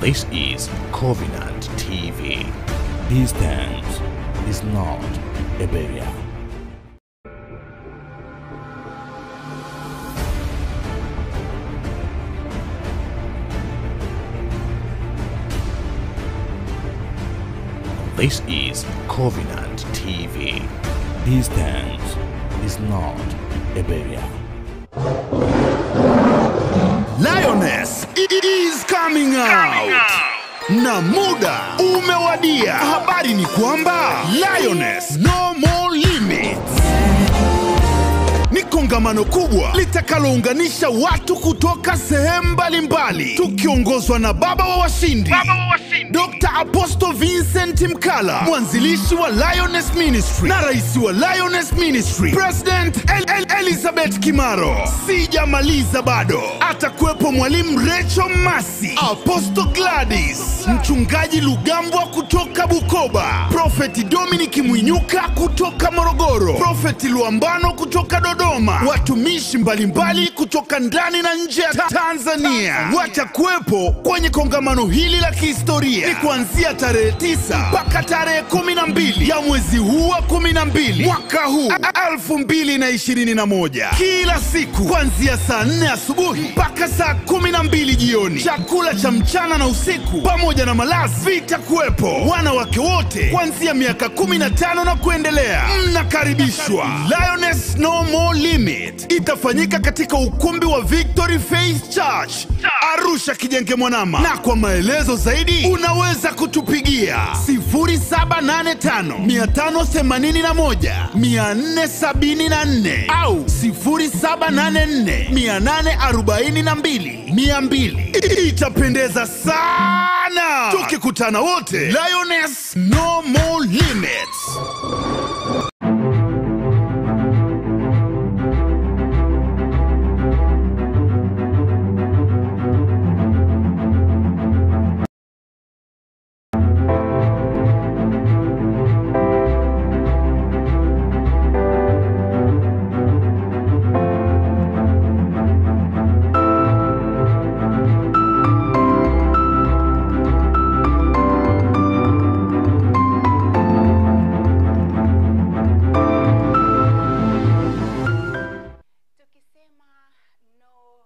This is Covenant TV. Distance is not a barrier. This is Covenant TV. Distance is not a barrier. Lioness is coming out. Na muda umewadia. Habari ni kwamba Lioness no more limits. Ni kongamano kubwa litakalounganisha watu kutoka sehemu mbalimbali tukiongozwa na baba wa washindi, Dr. Apostle Vincent Mkala, mwanzilishi wa Lioness Ministry na rais wa Lioness Ministry, President El El Elizabeth Kimaro. Sijamaliza bado, atakuwepo mwalimu Recho Masi, Apostle Gladys, mchungaji Lugambwa kutoka Bukoba, Prophet Dominic Mwinyuka kutoka Morogoro, Prophet Luambano kutoka Dodoma, watumishi mbalimbali kutoka ndani na nje ya Ta- Tanzania watakuwepo kwenye kongamano hili la kihistoria. Ni kuanzia tarehe 9 mpaka tarehe 12 ya mwezi huu wa 12 mwaka huu 2021, kila siku kuanzia saa 4 asubuhi mpaka saa 12 jioni. Chakula cha mchana na usiku pamoja na malazi vitakuwepo. Wanawake wote kuanzia miaka 15 na kuendelea mnakaribishwa. Lioness No More Limit itafanyika katika ukumbi wa Victory Faith Church Arusha Kijenge Mwanama, na kwa maelezo zaidi unaweza kutupigia 0785 581 474 au 0784 842 200. Itapendeza sana tukikutana wote. Lioness No More Limits. Tukisema no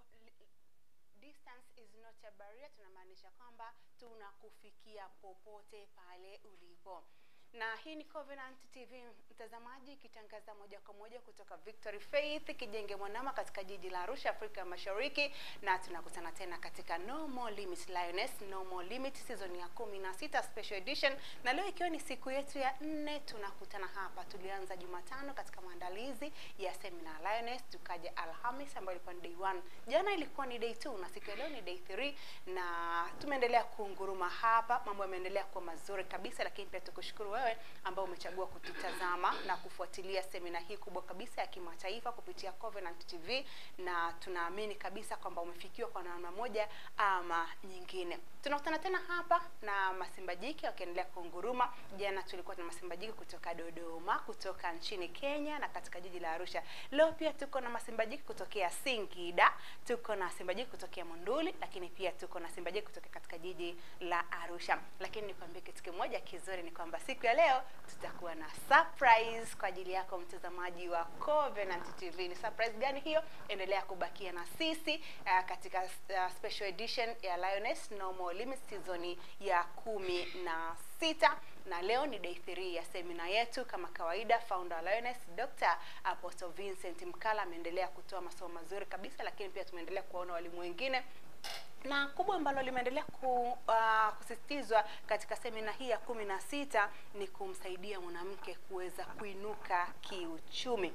distance is not a barrier, tunamaanisha kwamba tunakufikia popote pale ulipo. Na hii ni Covenant TV mtazamaji, ikitangaza moja kwa moja kutoka Victory Faith Kijenge Mwanama katika jiji la Arusha, Afrika Mashariki, na tunakutana tena katika No More Limit Lioness No More Limit season ya kumi na sita special edition, na leo ikiwa ni siku yetu ya nne, tunakutana hapa. Tulianza Jumatano katika maandalizi ya seminar Lioness, tukaja Alhamis ambayo ilikuwa ni day one, jana ilikuwa ni day two, na siku ya leo ni day three, na tumeendelea kunguruma hapa, mambo yameendelea kuwa mazuri kabisa, lakini pia tukushukuru wewe ambao umechagua kututazama na kufuatilia semina hii kubwa kabisa ya kimataifa kupitia Covenant TV, na tunaamini kabisa kwamba umefikiwa kwa namna moja ama nyingine. Tunakutana tena hapa na Masimba Jike wakiendelea kunguruma. Jana tulikuwa na Masimba Jike kutoka Dodoma, kutoka nchini Kenya na katika jiji la Arusha. Leo pia tuko na Masimba Jike kutokea Singida, tuko na Simba Jike kutokea Monduli, lakini pia tuko na Simba Jike kutoka katika jiji la Arusha. Lakini nikwambie kitu kimoja kizuri ni kwamba siku ya leo tutakuwa na surprise kwa ajili yako mtazamaji wa Covenant TV. Ni surprise gani hiyo? Endelea kubakia na sisi uh, katika uh, special edition ya Lioness No More Limits season ya kumi na sita na leo ni day 3 ya semina yetu. Kama kawaida, founder wa Lioness Dr. Apostle Vincent Mkala ameendelea kutoa masomo mazuri kabisa, lakini pia tumeendelea kuwaona walimu wengine na kubwa ambalo limeendelea ku, uh, kusisitizwa katika semina hii ya kumi na sita ni kumsaidia mwanamke kuweza kuinuka kiuchumi.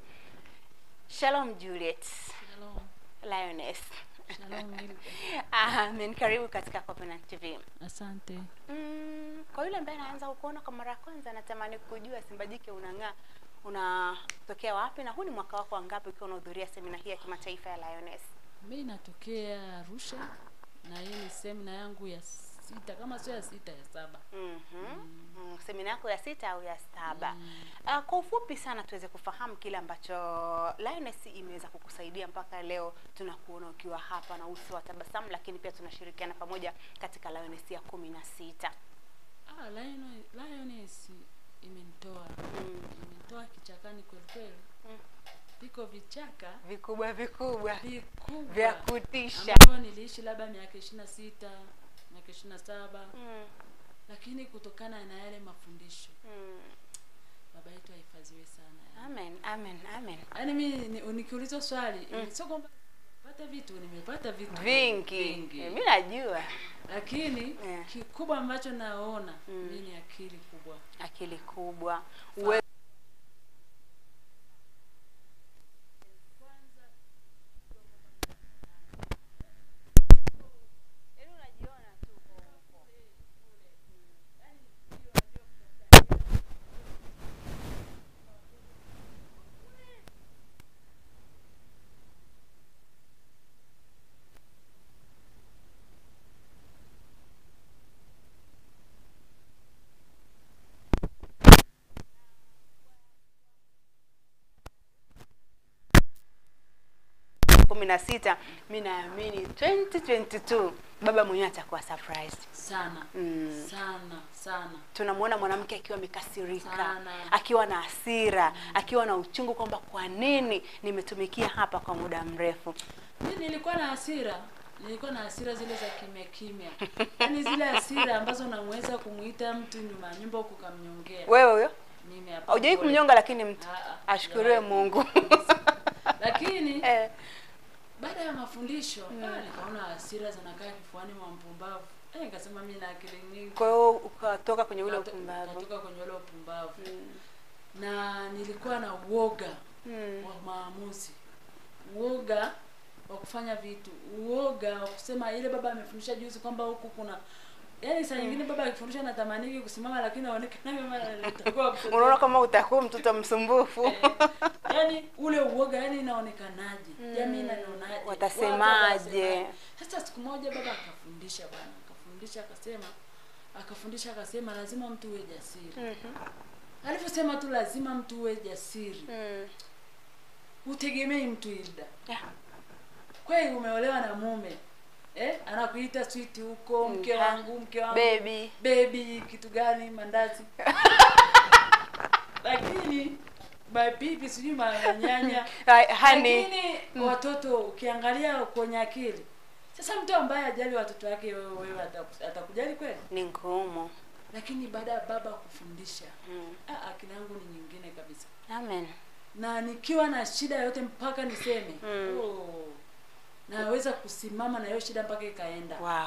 Shalom Juliet. Shalom. Lioness. Shalom, Milka. Amen. Karibu katika Covenant TV. Asante. Mm, kwa yule ambaye anaanza kukuona kwa mara ya kwanza, anatamani kujua Simba Jike unang'aa, unatokea wapi na huu ni mwaka wako wangapi ukiwa unahudhuria semina hii ya kimataifa ya Lioness? Mi natokea Arusha na hii ni semina yangu ya sita, kama sio ya sita ya saba. Mhm. Mm, semina dhamira yako ya sita au ya saba uh, kwa ufupi sana tuweze kufahamu kile ambacho Lioness imeweza kukusaidia mpaka leo tunakuona ukiwa hapa na uso wa tabasamu lakini pia tunashirikiana pamoja katika Lioness ya kumi na sita Ah, Lion- Lioness imenitoa imenitoa kichakani kweli kweli. Mm. Viko vichaka vikubwa vikubwa vikubwa vya kutisha ambavyo niliishi labda miaka ishirini na sita miaka ishirini na saba mm, lakini kutokana na yale mafundisho mm. baba yetu ahifadhiwe sana amen amen amen yaani mi ni- nikiulizwa swali mm. sio kwamba pata vitu nimepata vitu vingi mi najua lakini Eh. kikubwa ambacho naona Mm. mi ni akili kubwa akili kubwa uwe kumi na sita mi naamini 2022 baba mwenyewe atakuwa surprised sana Mm. sana sana tunamwona mwanamke akiwa amekasirika Sana. akiwa na hasira akiwa na uchungu kwamba kwa nini nimetumikia hapa kwa muda mrefu mi nilikuwa na hasira nilikuwa na hasira zile za kimya kimya yaani zile hasira ambazo unamweza kumwita mtu nyuma ya nyumba huku kamnyongea wewe huyo mimi hapa haujawai pole. kumnyonga lakini mtu Ah, ah, ashukuriwe sijawahi. mungu lakini eh, baada ya mafundisho ah, nikaona hasira zinakaa kifuani mwa mpumbavu eh, nikasema mi na akili nyingi kwa hiyo ukatoka kwenye ule Kato- upumbavu katoka kwenye ule upumbavu na nilikuwa na uoga Mm. wa maamuzi uoga wa kufanya vitu uoga wa kusema ile baba amefundisha juzi kwamba huku kuna yaani saa nyingine baba akifundisha natamaniki kusimama lakini aonekana kama nitakuwa mtoto unaona kama utakuwa mtoto msumbufu Eh, yaani ule uoga yani inaonekanaje jamii inanionaje Watasemaje? Watu watasemaje? sasa siku moja baba akafundisha bwana akafundisha akasema akafundisha akasema lazima mtu uwe jasiri alivyosema tu lazima mtu uwe jasiri Mm. utegemei mtu ilda Yeah. kweli umeolewa na mume eh? anakuita switi huko mke Mm, wangu mke wangu Baby. baby kitu gani mandazi lakini mapipi sijui manyanya Hai- hani lakini watoto ukiangalia kwenye akili sasa mtu ambaye ajali watoto wake wewe wewe ataku- atakujali kweli ni ngumu lakini baada ya baba kufundisha Mm. ah, akili yangu ni nyingine kabisa amen na nikiwa na shida yote mpaka niseme Mm. oh, naweza kusimama na hiyo shida mpaka ikaenda wow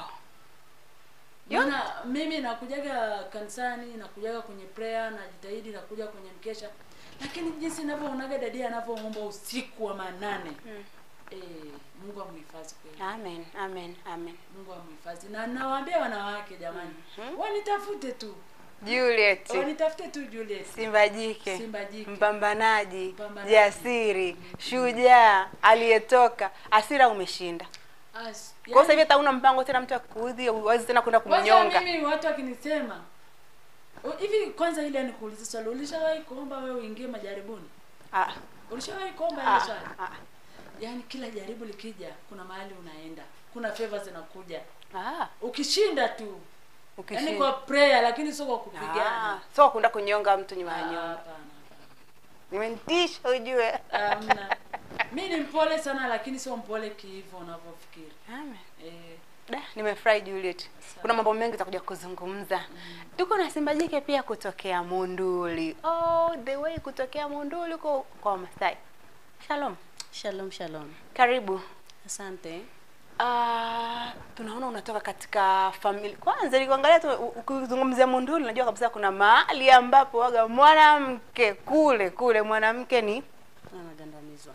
maana mimi nakujaga kanisani nakujaga kwenye prayer najitahidi nakuja kwenye mkesha lakini jinsi navyoonaga dadia anavyoomba usiku wa manane Mm. eh, mungu amhifadhi kweli amen amen amen mungu amhifadhi na nawaambia wanawake jamani wanitafute tu juliet wanitafute tu Juliet simba jike Simba jike. mpambanaji Mpambanaji. jasiri shujaa aliyetoka asira umeshinda As- kwa hiyo sasa hivi yani- hata una mpango tena mtu akuudhi uwezi tena kwenda kwanza kumnyonga mimi watu wakinisema "O, hivi kwanza ile nikuuliza swali ulishawahi kuomba wewe uingie majaribuni Ah, ulishawahi kuomba ah, ile swali ah, yaani kila jaribu likija kuna mahali unaenda kuna favor zinakuja ah, ukishinda tu yaani ukishinda. kwa prayer lakini sio kwa Ah, kupigana so kwenda kunyonga mtu Ah, nyuma ya nyumba hapana umenitisha ujue Hamna. mi ni mpole sana lakini sio mpole kiivo unavyofikiri Amen. eh, Da, nimefurahi Juliet. Kuna mambo mengi takuja kuzungumza. Tuko na Simba jike pia kutokea Munduli. Oh, the way kutokea Munduli huko kwa Wamasai. Shalom. Shalom, shalom. Karibu. Asante. Ah, tunaona unatoka katika familia. Kwanza nikuangalia tu u- ukizungumzia Munduli najua kabisa kuna mahali ambapo waga mwanamke kule kule mwanamke ni Anagandamizwa.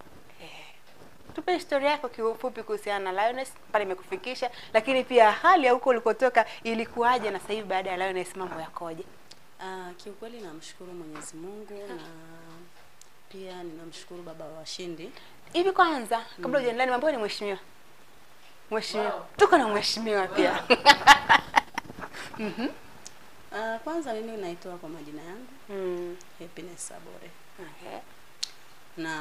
tupe historia yako kiufupi kuhusiana na Lioness pale imekufikisha, lakini pia hali ya huko ulikotoka ilikuwaje, na sasa hivi baada ya Lioness mambo yakoje? Uh, kiukweli namshukuru Mwenyezi Mungu na pia ninamshukuru baba wa washindi. Hivi kwanza kabla hujaendelea, nimeambiwa ni mheshimiwa. Mheshimiwa, Wow. tuko na mheshimiwa pia. Uh, kwanza kwanza mimi naitwa kwa majina yangu Mm. Happiness Sabore Okay. na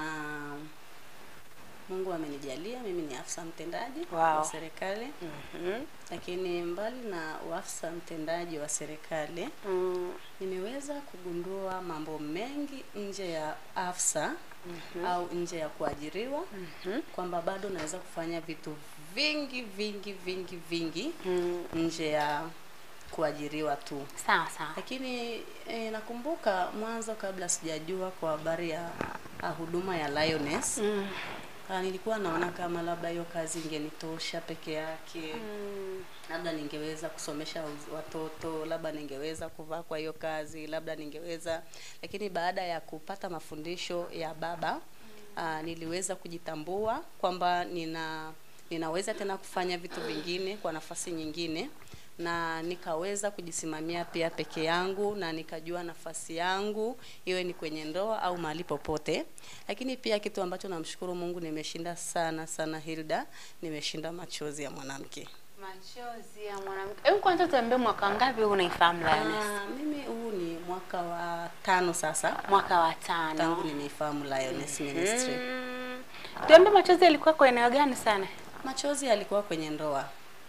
Mungu amenijalia mimi ni afisa mtendaji Wow. wa serikali, Mhm. lakini mbali na uafisa mtendaji wa serikali Mm. nimeweza kugundua mambo mengi nje ya afsa au nje ya kuajiriwa Mhm. kwamba bado naweza kufanya vitu vingi vingi vingi vingi Mm. nje ya kuajiriwa tu Sawa sawa. lakini e, nakumbuka mwanzo kabla sijajua kwa habari ya ah, huduma ya Lioness Mm. ah, nilikuwa naona kama labda hiyo kazi ingenitosha peke yake Mm. labda ningeweza kusomesha uz- watoto labda ningeweza kuvaa kwa hiyo kazi labda ningeweza lakini baada ya kupata mafundisho ya baba aa, niliweza kujitambua kwamba nina ninaweza tena kufanya vitu vingine kwa nafasi nyingine na nikaweza kujisimamia pia peke yangu na nikajua nafasi yangu iwe ni kwenye ndoa au mahali popote lakini pia kitu ambacho namshukuru mungu nimeshinda sana sana hilda nimeshinda machozi ya mwanamke Machozi ya mwanamke. Hebu kwanza tuambie mwaka ngapi huu unaifahamu Lioness? Ah, mimi huu ni mwaka wa tano sasa Mwaka wa tano. tangu nimeifahamu Lioness Ministry. Mm. Tuambie machozi yalikuwa kwa eneo gani sana? Machozi yalikuwa kwenye ndoa.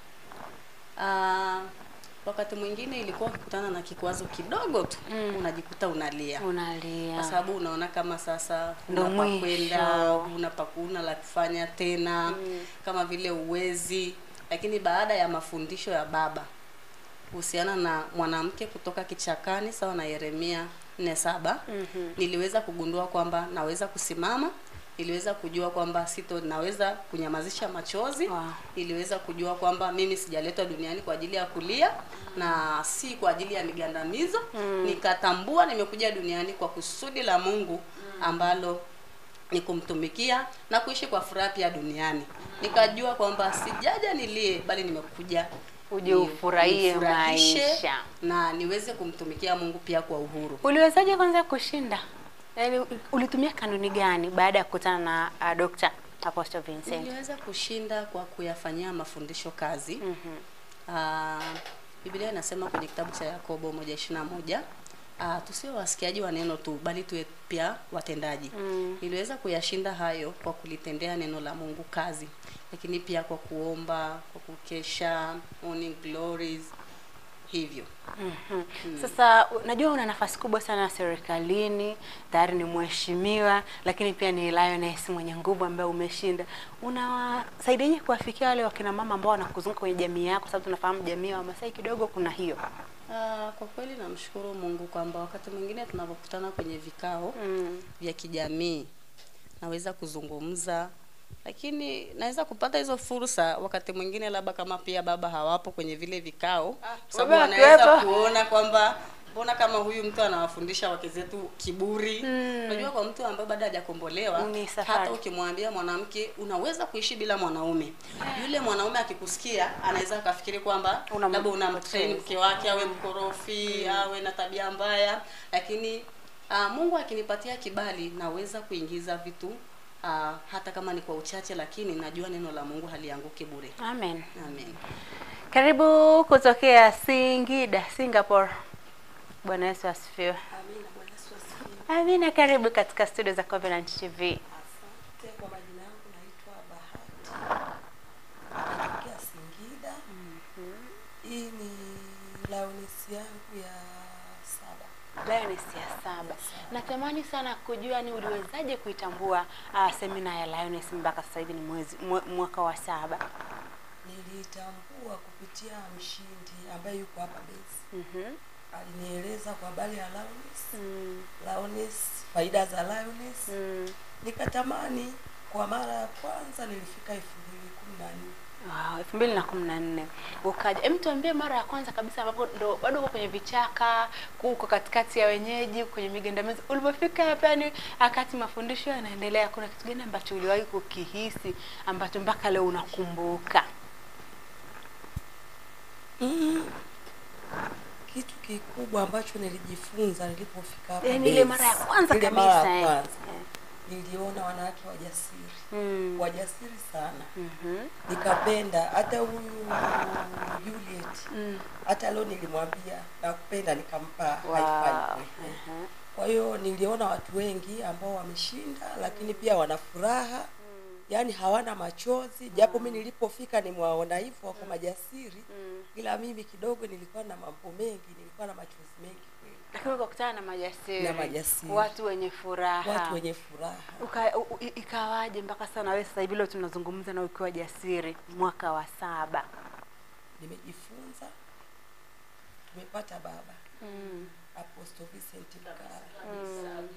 Ah, wakati mwingine ilikuwa ukikutana na kikwazo kidogo tu Mm. unajikuta unalia Unalia. kwa sababu unaona kama sasa Ndo una pa mwisho. kwenda una pa kuna la kufanya tena kama vile uwezi lakini baada ya mafundisho ya baba kuhusiana na mwanamke kutoka kichakani sawa na Yeremia 4:7 Mhm. niliweza kugundua kwamba naweza kusimama niliweza kujua kwamba sito naweza kunyamazisha machozi Wow. niliweza kujua kwamba mimi sijaletwa duniani kwa ajili ya kulia na si kwa ajili ya migandamizo nikatambua nimekuja duniani kwa kusudi la Mungu ambalo ni kumtumikia na kuishi kwa furaha pia duniani nikajua kwamba sijaja nilie bali nimekuja Uje ni- ufurahie nifurahishe maisha. na niweze kumtumikia Mungu pia kwa uhuru Uliwezaje kwanza kushinda? Yaani ulitumia kanuni gani baada ya kukutana na uh, Dr. Apostle Vincent? niliweza kushinda kwa kuyafanyia mafundisho kazi Mhm. Ah, Biblia inasema kwenye kitabu cha Yakobo moja ishirini na moja ah, tusiwe wasikiaji wa neno tu bali tuwe pia watendaji. Mm. Niliweza kuyashinda hayo kwa kulitendea neno la Mungu kazi, lakini pia kwa kuomba, kwa kukesha, morning glories hivyo. Mhm. Sasa u- najua una nafasi kubwa sana serikalini, tayari ni mheshimiwa, lakini pia ni Lioness mwenye nguvu ambaye umeshinda. Unawasaidiaje kuwafikia wale wakina mama ambao wanakuzunguka kwenye jamii yako, sababu tunafahamu jamii ya Wamasai kidogo kuna hiyo. Ah, kwa kweli namshukuru Mungu kwamba wakati mwingine tunapokutana kwenye vikao Mm. vya kijamii naweza kuzungumza lakini naweza kupata hizo fursa wakati mwingine labda kama pia baba hawapo kwenye vile vikao kwa sababu baba wanaweza akiwepo. kuona kwamba mbona kama huyu mtu anawafundisha wake zetu kiburi Mm. unajua kwa mtu ambaye bado hajakombolewa Ni safari. hata ukimwambia mwanamke unaweza kuishi bila mwanaume yule mwanaume akikusikia anaweza akafikiri kwamba Unam- labda unamtrain mke wake awe mkorofi awe na tabia mbaya lakini uh, Mungu akinipatia kibali naweza kuingiza vitu uh, hata kama ni kwa uchache lakini najua neno la Mungu halianguki bure Amen. amen Karibu kutokea Singida, Singapore. Bwana Yesu asifiwe. Amina, Bwana Yesu asifiwe. Amina, karibu katika studio za Covenant TV. Asante kwa majina yangu naitwa Bahati. Natokea Singida. Hii ni launisi yangu ya saba. Lioness ya saba. Natamani sana kujua ni uliwezaje kuitambua uh, semina ya Lioness mpaka sasa hivi ni mwezi mwe- mwaka wa saba. Nilitambua kupitia mshindi ambaye yuko hapa base. Mhm. Alinieleza kwa habari ya Lioness, Mm. Lioness, faida za Lioness. Mm. Nikatamani kwa mara ya kwanza nilifika elfu mbili kumi na nne. Wow, elfu mbili na kumi na nne ukaja. Hem, tuambie mara ya kwanza kabisa ambapo ndo bado uko kwenye vichaka, uko katikati ya wenyeji, uko kwenye migandamizi. Ulipofika hapa, yani wakati mafundisho yanaendelea, kuna kitu gani ambacho uliwahi kukihisi ambacho mpaka leo unakumbuka? Mm. Kitu kikubwa ambacho nilijifunza nilipofika hapa Yaani ile base, mara ya kwanza ile kabisa mara ya eh. kwanza. Eh. niliona wanawake wajasiri Mm. wajasiri sana Mhm. nikapenda hata huyu Juliet Mm. hata leo nilimwambia nakupenda nikampa Wow. high five. Mhm. kwa hiyo niliona watu wengi ambao wameshinda lakini pia wana furaha yaani hawana machozi japo mi nilipofika nimewaona hivyo wako majasiri Mm. ila mimi kidogo nilikuwa na mambo mengi nilikuwa na machozi mengi kweli Lakini ukakutana na majasiri, Na majasiri. watu wenye furaha, watu wenye furaha Uka, u, u, ikawaje mpaka sasa na wewe sasa hivi leo tunazungumza na ukiwa jasiri mwaka wa saba nimejifunza tumepata baba mm. Apostle Vincent Mkara Mm.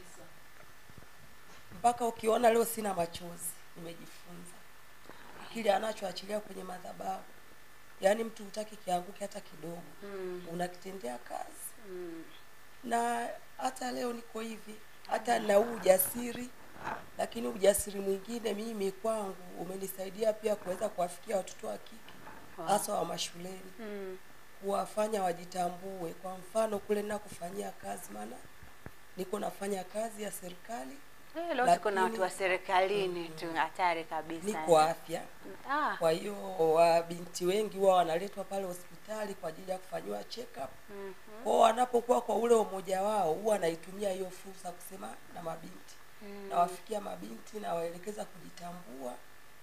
mpaka ukiona leo sina machozi nimejifunza kile anachoachilia kwenye madhabahu yaani mtu hutaki kianguke hata kidogo Mm. unakitendea kazi Mm. na hata leo niko hivi hata na huu ujasiri lakini ujasiri mwingine mimi kwangu umenisaidia pia kuweza kuwafikia watoto wa kike hasa wa mashuleni Mm. kuwafanya wajitambue kwa mfano kule nakufanyia kazi maana niko nafanya kazi ya serikali Eh, leo tuko na Lakini- watu wa serikalini tu hatari kabisa niko afya ah. kwa hiyo wabinti wengi huwa wanaletwa pale hospitali kwa ajili ya kufanyiwa check up Mhm. kwao wanapokuwa kwa ule umoja wao huwa anaitumia hiyo fursa kusema na mabinti Mm. nawafikia mabinti nawaelekeza kujitambua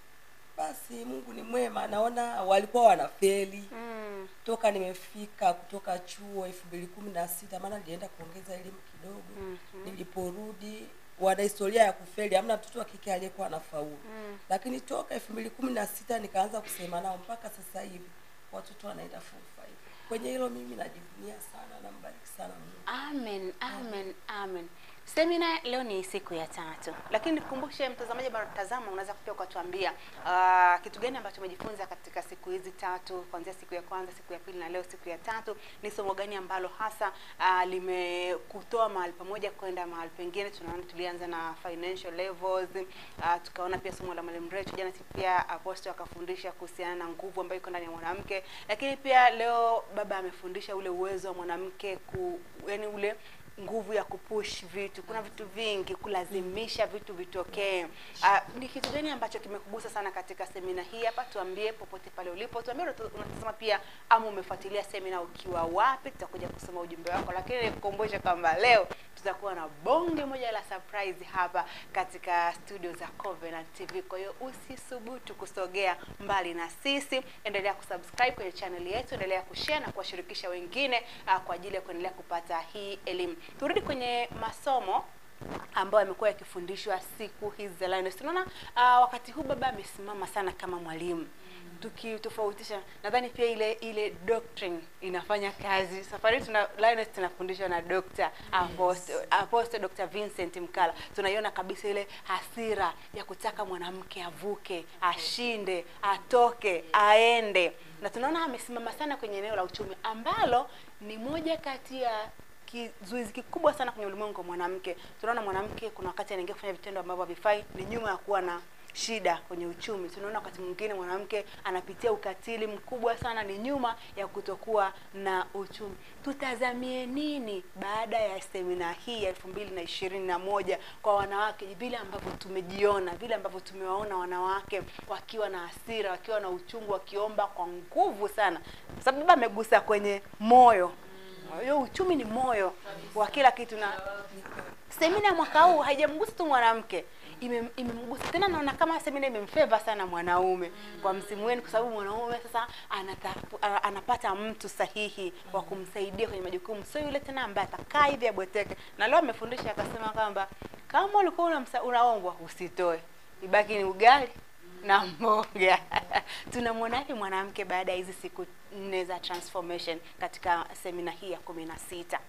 basi mungu ni mwema naona walikuwa wanafeli Mm. toka nimefika kutoka chuo elfu mbili kumi na sita maana nilienda kuongeza elimu kidogo Mhm. niliporudi wana historia ya kufeli hamna mtoto wa kike aliyekuwa anafaulu Mm. lakini toka elfu mbili kumi na sita nikaanza kusema nao mpaka sasa hivi watoto wanaenda form five kwenye hilo mimi najivunia sana nambariki sana mungu Amen, amen, amen. Semina leo ni siku ya tatu, lakini nikukumbushe mtazamaji ambaye unatazama, unaweza pia ukatuambia uh, kitu gani ambacho umejifunza katika siku hizi tatu, kuanzia siku ya kwanza, siku ya pili na leo siku ya tatu. Ni somo gani ambalo hasa uh, limekutoa mahali pamoja kwenda mahali pengine? Tunaona tulianza na financial levels uh, tukaona pia somo la mwalimu Recho jana, si pia Apostle akafundisha kuhusiana na nguvu ambayo iko ndani ya mwanamke, lakini pia leo baba amefundisha ule uwezo wa mwanamke ku, yani ule nguvu ya kupush vitu. Kuna vitu vingi, kulazimisha vitu vitokee. Uh, ni kitu gani ambacho kimekugusa sana katika semina hii hapa? Tuambie popote pale ulipo, tuambie unatu- unatazama pia ama umefuatilia semina ukiwa wapi. Tutakuja kusoma ujumbe wako, lakini nikukumbushe kwamba leo tutakuwa na bonge moja la surprise hapa katika studio za Covenant TV. Kwa hiyo usisubutu kusogea mbali na sisi, endelea kusubscribe kwenye channel yetu, endelea kushare na kuwashirikisha wengine uh, kwa ajili ya kuendelea kupata hii elimu. Turudi kwenye masomo ambayo yamekuwa yakifundishwa siku hizi za Lioness. Tunaona uh, wakati huu baba amesimama sana kama mwalimu tukitofautisha nadhani pia ile ile doctrine inafanya kazi safari hii tuna Lioness tunafundishwa na Dr. Apostle, Apostle Dr. Vincent Mkala tunaiona kabisa ile hasira ya kutaka mwanamke avuke ashinde atoke aende na tunaona amesimama sana kwenye eneo la uchumi ambalo ni moja kati ya kizuizi kikubwa sana kwenye ulimwengu wa mwanamke. Tunaona mwanamke kuna wakati anaingia kufanya vitendo ambavyo havifai, ni nyuma ya kuwa na shida kwenye uchumi. Tunaona wakati mwingine mwanamke anapitia ukatili mkubwa sana, ni nyuma ya kutokuwa na uchumi. Tutazamie nini baada ya semina hii ya elfu mbili na ishirini na moja kwa wanawake, vile ambavyo tumejiona, vile ambavyo tumewaona wanawake wakiwa na hasira, wakiwa na uchungu, wakiomba kwa nguvu sana, sababu baba amegusa kwenye moyo hiyo uchumi ni moyo wa kila kitu, na semina ya mwaka huu haijamgusa tu mwanamke, ime- imemgusa tena. Naona kama semina imemfeva sana mwanaume kwa msimu wenu, kwa sababu mwanaume sasa anatafu, a- anapata mtu sahihi wa kumsaidia kwenye majukumu, sio yule tena ambaye atakaa hivi abweteke. Na leo amefundisha akasema kwamba kama ulikuwa unamsa- unaombwa usitoe, ibaki ni ugali na mboga. Tunamwonaje mwanamke baada ya hizi siku nne za transformation katika semina hii ya kumi na sita?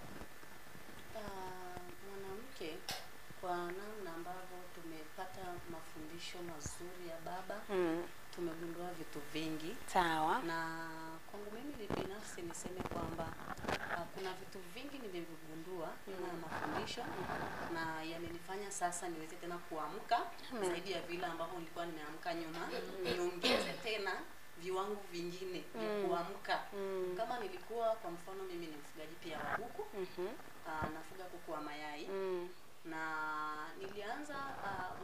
Ah, mwanamke kwa namna ambavyo tumepata mafundisho mazuri ya baba Mm, tumegundua vitu vingi sawa. na kwangu mimi binafsi niseme kwamba uh, kuna vitu vingi nimevigundua na mafundisho na yamenifanya sasa niweze tena kuamka Amen. zaidi ya vile ambavyo nilikuwa nimeamka nyuma niongeze tena viwango vingine vya Mm. kuamka Mm. kama nilikuwa kwa mfano mimi ni mfugaji pia wa kuku Mhm. uh, nafuga kuku wa mayai Mm. na nilianza uh,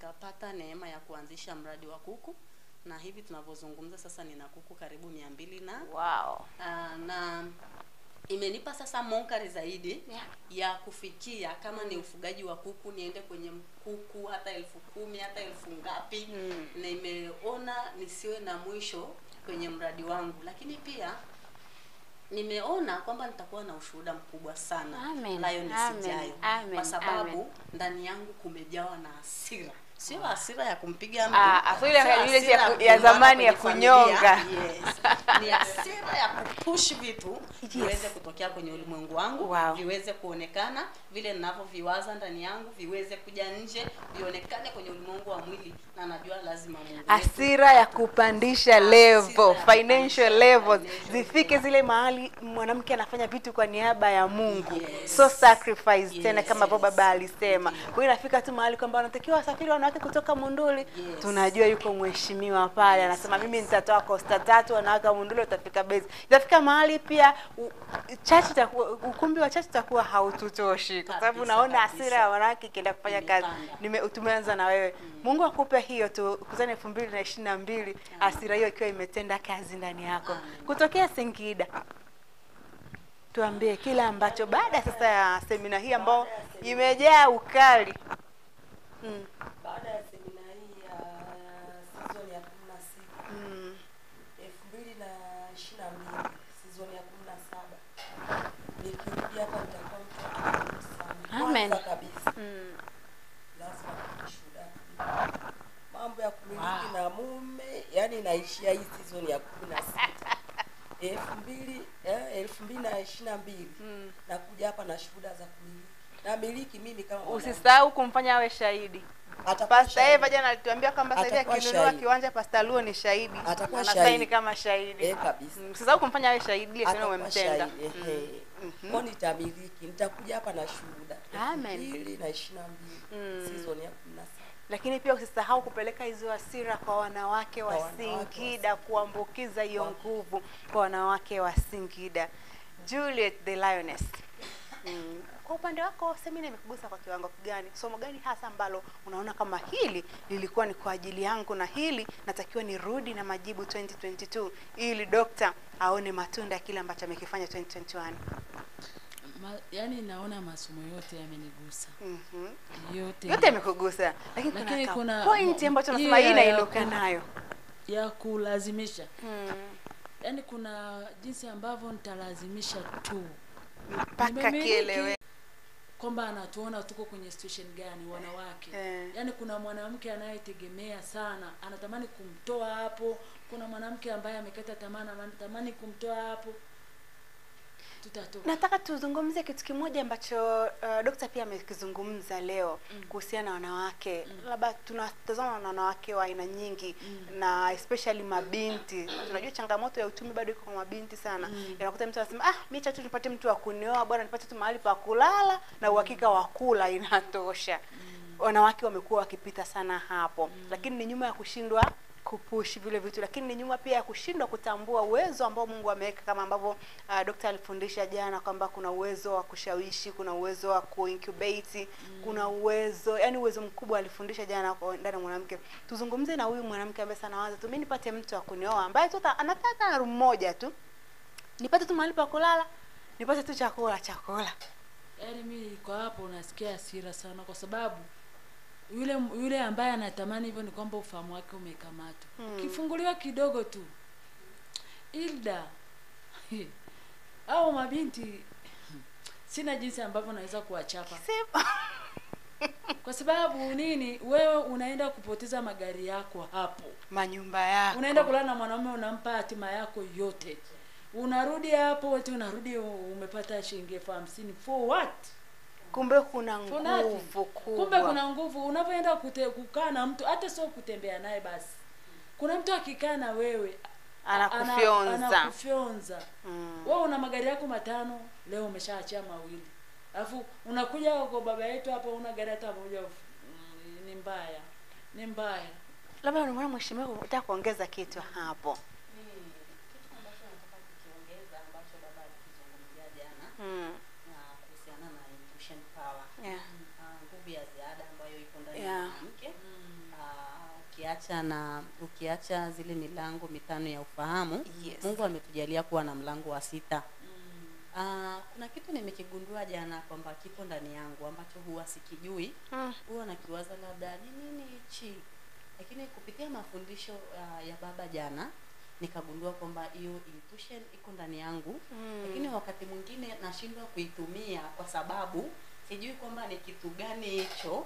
nikapata neema ya kuanzisha mradi wa kuku na hivi tunavyozungumza sasa nina kuku karibu mia mbili na wow Ah, na imenipa sasa monkari zaidi Yeah. ya kufikia kama ni ufugaji wa kuku niende kwenye kuku hata elfu kumi hata elfu ngapi Mm. na imeona nisiwe na mwisho kwenye mradi wangu lakini pia nimeona kwamba nitakuwa na ushuhuda mkubwa sana Amen. Lioness Amen. ijayo Amen. kwa sababu Amen. ndani yangu kumejawa na hasira sio hasira ya kumpiga mtu Ah, hasira ile sio ya- ile hasira ya ku- kugombana ya zamani ya kwenye familia. kunyonga. yes. ni hasira ya kupush vitu viweze kutokea kwenye ulimwengu wangu Wow. viweze kuonekana vile ninavyoviwaza ndani yangu viweze kuja nje vionekane kwenye ulimwengu wa mwili na najua lazima Mungu wetu hasira ya kupandisha Hasira level ya financial kupandisha levels financial zifike zile mahali mwanamke anafanya vitu kwa niaba ya mungu Yes. so sacrifice Yes, tena kama ambavyo yes. baba alisema kwa hiyo inafika tu mahali kwamba wanatakiwa wasafiri wanawake kutoka munduli tunajua yuko mheshimiwa pale anasema mimi nitatoa kosta tatu wanawake wa munduli watafika bezi itafika mahali pia u- chachi itakuwa ukumbi wa chachi utakuwa haututoshi kwa sababu Kabisa, unaona kabisa. hasira ya wanawake ikienda kufanya kazi Imepanda. Nime, tumeanza na wewe mungu akupe hiyo tu kuzani elfu mbili na ishirini na mbili hasira hiyo ikiwa imetenda kazi ndani yako Amen. kutokea singida tuambie kile ambacho baada sasa ya semina hii ambao imejaa ukali mm. baada ya semina hii ya season ya kumi na sita Mm. elfu mbili na ishirini na mbili season ya kumi na saba nikirudi hapa nitakuwa mtu wa kimungu sana Amen. kwanza kabisa Mm. lazima kushuhuda mambo ya kumiliki na mume yani inaishia hii season ya kumi na sita elfu mbili eh, elfu mbili na ishirini na mbili Mm. nakuja hapa na shuhuda za kumiliki namiliki mimi kama mwanamke. usisahau kumfanya awe shahidi Atakuwa pasta shahidi. eva jana alituambia kwamba sasa hivi Atakuwa akinunua shahidi. kiwanja pasta luo ni shahidi Atakuwa anasaini shahidi. kama shahidi Eh, kabisa. Mm, usisahau kumfanya awe shahidi ili tena Atakuwa umemtenda shahidi, ehe. Kwa nitamiliki nitakuja hapa na shuhuda Amen. mbili na ishirini na mbili Mm. season ya kumi na saba lakini pia usisahau kupeleka hizo hasira kwa wanawake wa Kwa wanawake wa Singida, kuambukiza hiyo nguvu kwa wanawake wa Singida. Juliet the Lioness. Mm. Kwa upande wako semina imekugusa kwa kiwango gani? Somo gani hasa ambalo unaona kama hili lilikuwa ni kwa ajili yangu na hili natakiwa nirudi na majibu 2022 ili dokta aone matunda ya kile ambacho amekifanya 2021. Ma, yani naona masomo yote yamenigusa Mhm. yote Yote yamekugusa, lakini, Lakini kuna, kuna- point ambacho hiyo nasema hii ya- nainuka ya- nayo. ya kulazimisha Mm. yani kuna jinsi ambavyo nitalazimisha tu mpaka Nimemiliki kielewe kwamba anatuona tuko kwenye situation gani wanawake Eh. yaani kuna mwanamke anayetegemea sana anatamani kumtoa hapo kuna mwanamke ambaye amekata tamaa na anatamani kumtoa hapo tutatoka nataka tuzungumzie kitu kimoja ambacho uh, dokta pia amekizungumza leo mm. kuhusiana na wanawake mm. labda tunatazama na wanawake wa aina nyingi mm. na especially mabinti tunajua changamoto ya uchumi bado iko kwa mabinti sana mm. unakuta mtu anasema ah mi cha tu nipate mtu wa kunioa bwana nipate tu mahali pa kulala na uhakika wa kula inatosha mm. wanawake wamekuwa wakipita sana hapo mm. lakini ni nyuma ya kushindwa kupush vile vitu lakini ni nyuma pia ya kushindwa kutambua uwezo ambao mungu ameweka kama ambavyo uh, dokta alifundisha jana kwamba kuna uwezo wa kushawishi kuna uwezo wa kuincubate mm. kuna uwezo yani uwezo mkubwa alifundisha jana kwa ndani ya mwanamke tuzungumze na huyu mwanamke ambaye sana waza tu mi nipate mtu wa kunioa ambaye tu ata- anataka room moja tu nipate tu mahali pa kulala nipate tu chakula chakula yaani mi kwa hapo nasikia hasira sana kwa sababu yule yule ambaye anatamani hivyo ni kwamba ufahamu wake umekamatwa Hmm. ukifunguliwa kidogo tu ilda au mabinti sina jinsi ambavyo naweza kuwachapa Sema. kwa sababu nini wewe unaenda kupoteza magari yako hapo manyumba yako unaenda kulala na mwanaume unampa hatima yako yote unarudi hapo eti unarudi umepata shilingi elfu hamsini for what kumbe kuna For nothing. nguvu kubwa kumbe kuna nguvu unavyoenda kute- kukaa na mtu hata sio kutembea naye basi kuna mtu akikaa na wewe ana- Anakufyonza. anakufyonza Mm. wewe una magari yako matano leo umeshaachia mawili alafu unakuja kwa baba yetu hapa una gari hata moja mm, ni mbaya ni mbaya labda unaona mheshimiwa unataka kuongeza kitu hapo Mimi, kitu ambacho nataka kukiongeza ambacho baba alikizungumzia jana mm. na kuhusiana na intuition power yeah. Ah, nguvu ya ziada ambayo iko ndani ya Yeah. mwanamke ukiacha na ukiacha zile milango mitano ya ufahamu Yes. mungu ametujalia kuwa na mlango wa sita Ah, kuna kitu nimekigundua jana kwamba kipo ndani yangu ambacho huwa sikijui Mm. huwa nakiwaza labda ni nini hichi lakini kupitia mafundisho uh, ya baba jana nikagundua kwamba hiyo intuition iko ndani yangu Mm. lakini wakati mwingine nashindwa kuitumia kwa sababu sijui kwamba ni kitu gani hicho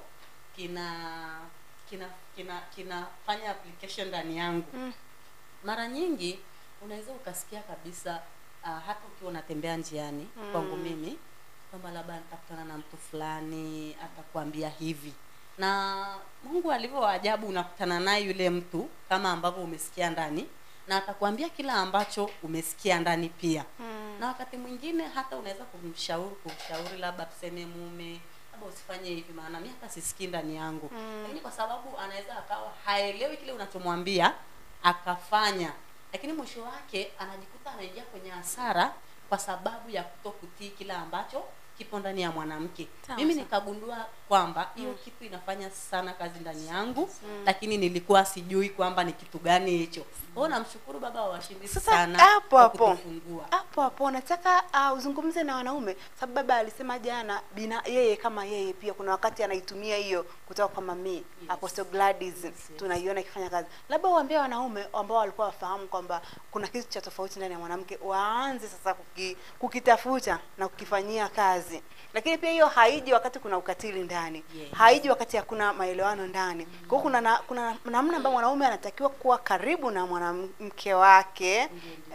kina kina kina kinafanya application ndani yangu Mm. mara nyingi unaweza ukasikia kabisa uh, hata ukiwa unatembea njiani Mm. kwangu mimi kwamba labda nitakutana na mtu fulani atakwambia hivi na mungu alivyo wa ajabu unakutana naye yule mtu kama ambavyo umesikia ndani na atakwambia kila ambacho umesikia ndani pia Mm. na wakati mwingine hata unaweza kumshauri kumshauri labda tuseme mume labda usifanye hivi maana mi hata sisikii ndani yangu Mm. lakini kwa sababu anaweza akawa haelewi kile unachomwambia akafanya lakini mwisho wake anajikuta anaingia kwenye hasara kwa sababu ya kutokutii kila ambacho kipo ndani ya mwanamke Sawa, mimi sawa. nikagundua kwamba hiyo kitu inafanya sana kazi ndani yangu Mm. lakini nilikuwa sijui kwamba ni kitu gani hicho kwao namshukuru baba wa washindi Sasa sana hapo kwa hapo kutufungua. hapo hapo nataka uh, uzungumze na wanaume sababu baba alisema jana bina yeye kama yeye pia kuna wakati anaitumia hiyo kutoka kwa mami yes. Apostle Gladys yes. tunaiona ikifanya kazi labda uambie wanaume ambao walikuwa wafahamu kwamba kuna kitu cha tofauti ndani ya mwanamke waanze sasa kuki, kukitafuta na kukifanyia kazi lakini pia hiyo haiji wakati kuna ukatili ndani Yes. haiji wakati hakuna maelewano ndani kwa hiyo kuna na, kuna namna ambayo mwanaume anatakiwa kuwa karibu na mwanamke wake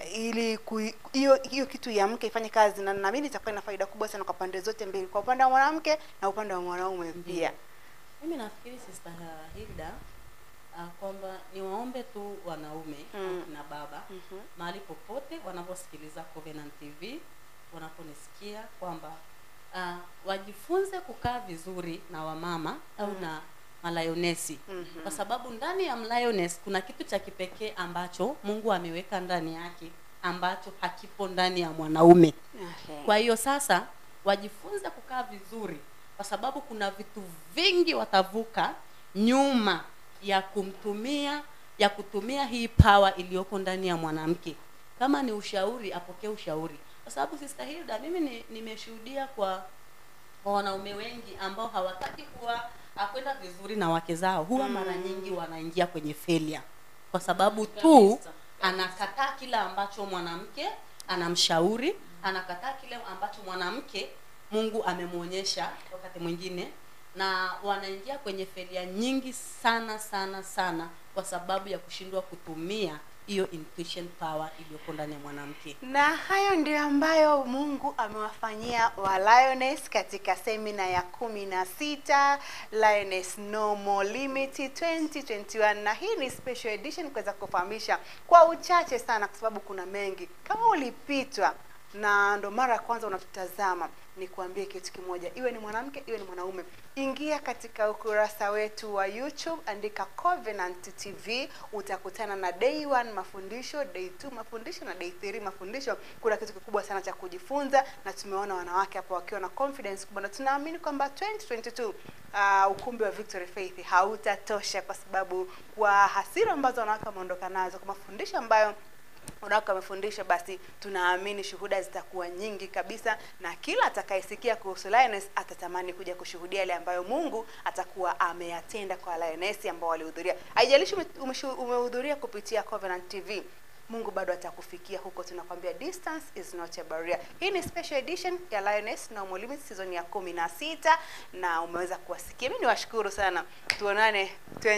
ili ku- hiyo hiyo kitu ya mke ifanye kazi na naamini itakuwa ina faida kubwa sana kwa pande zote mbili kwa upande wa mwanamke na upande wa mwanaume pia mimi nafikiri sister hilda uh, kwamba niwaombe tu wanaume Mm. na baba Mhm. mahali popote wanaposikiliza Covenant TV wanaponisikia kwamba uh, wajifunze kukaa vizuri na wamama au na malayonesi Mhm. kwa sababu ndani ya mlioness kuna kitu cha kipekee ambacho Mungu ameweka ndani yake ambacho hakipo ndani ya mwanaume Okay. kwa hiyo sasa wajifunze kukaa vizuri kwa sababu kuna vitu vingi watavuka nyuma ya kumtumia ya kutumia hii pawa iliyoko ndani ya mwanamke kama ni ushauri apokee ushauri kwa sababu sister Hilda mimi ni- nimeshuhudia kwa kwa wanaume wengi ambao hawataki kuwa akwenda vizuri na wake zao huwa mara nyingi wanaingia kwenye failure kwa sababu tu Kabisa. anakataa kile ambacho mwanamke anamshauri anakataa kile ambacho mwanamke mungu amemwonyesha wakati mwingine na wanaingia kwenye felia nyingi sana sana sana kwa sababu ya kushindwa kutumia hiyo intuition power iliyoko ndani ya mwanamke na hayo ndio ambayo mungu amewafanyia wa lioness katika semina ya kumi na sita lioness no more limit 2021 na hii ni special edition kuweza kufahamisha kwa uchache sana kwa sababu kuna mengi kama ulipitwa na ndo mara ya kwanza unatutazama ni kuambie kitu kimoja iwe ni mwanamke iwe ni mwanaume ingia katika ukurasa wetu wa youtube andika covenant tv utakutana na day one mafundisho day two mafundisho na day three mafundisho kuna kitu kikubwa sana cha kujifunza na tumeona wanawake hapo wakiwa na confidence kubwa na tunaamini kwamba 2022 uh, ukumbi wa victory faith hautatosha kwa sababu kwa hasira ambazo wanawake wameondoka nazo kwa mafundisho ambayo wanawake wamefundisha basi tunaamini shuhuda zitakuwa nyingi kabisa na kila atakayesikia kuhusu lioness atatamani kuja kushuhudia yale ambayo mungu atakuwa ameyatenda kwa lioness ambao walihudhuria haijalishi ume- umeshu- umehudhuria kupitia covenant tv mungu bado atakufikia huko tunakwambia distance is not a barrier hii ni special edition ya lioness no more limits season ya kumi na sita na umeweza kuwasikia mi niwashukuru sana tuonane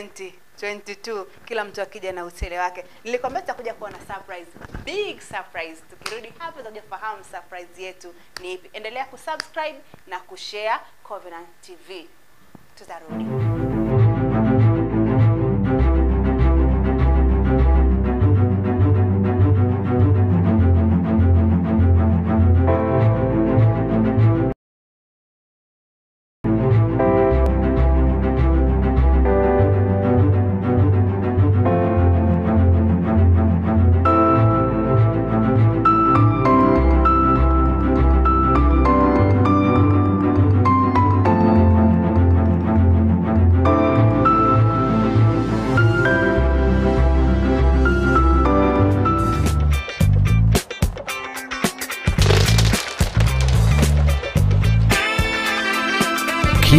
2022 kila mtu akija na utele wake nilikwambia tutakuja kuwa na surprise big surprise tukirudi hapa tutakuja kufahamu surprise yetu ni ipi endelea kusubscribe na kushare covenant tv tutarudi